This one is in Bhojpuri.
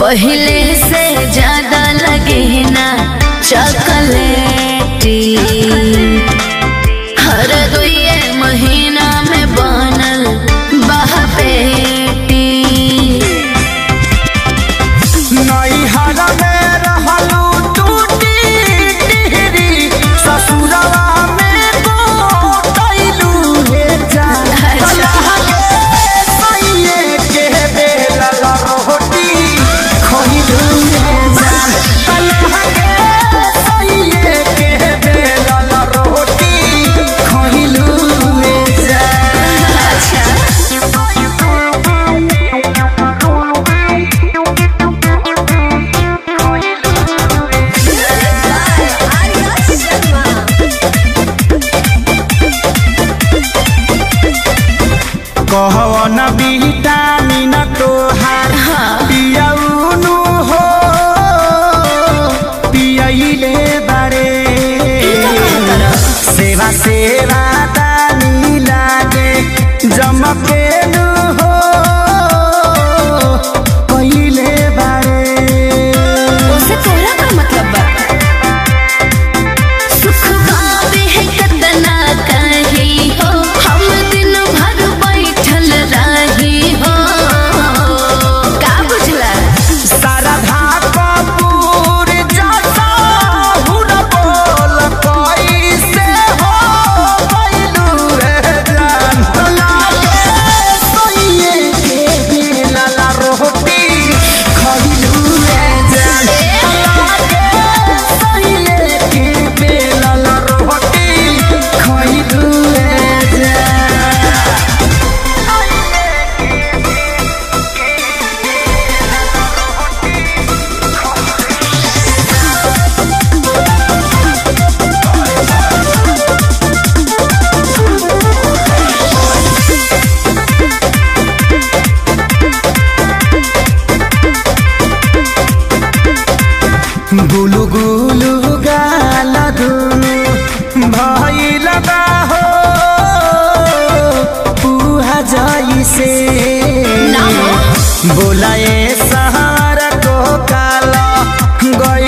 पहले से ज्यादा लगे ना चॉकलेटी हर दुए महीना में बनल बहपेटी नैहर में रहलू टूटी टिहरी ससुरवा में गोटैलू हे जान अच्छा। कलह के सैये के बेलल रोटी खइलू हे जान कलह के सैये के बेलल रोटी खइलू हे जान अच्छा कहवन विटामिन तोहार पियौनु हो पियैले बारे सेवा सेवा दानी लागे जमकेनु हो कहिले बारे उसे तोरा का मतलब बा सुख पावे है कतना कही हो हम दिन भर बैठल रही हो का बुझला शारदा कपूर जैसा हुन बोल कैसे हो गइलू रे जान लागे सैये के बेलल रोटी खइलू रे जान लागे सैये के बेलल रोटी खइलू रे जान गुलु गुलु गाल दुनु भइल बा हो पुहा जइसे ना हो। बोलाए सहार को काल गइल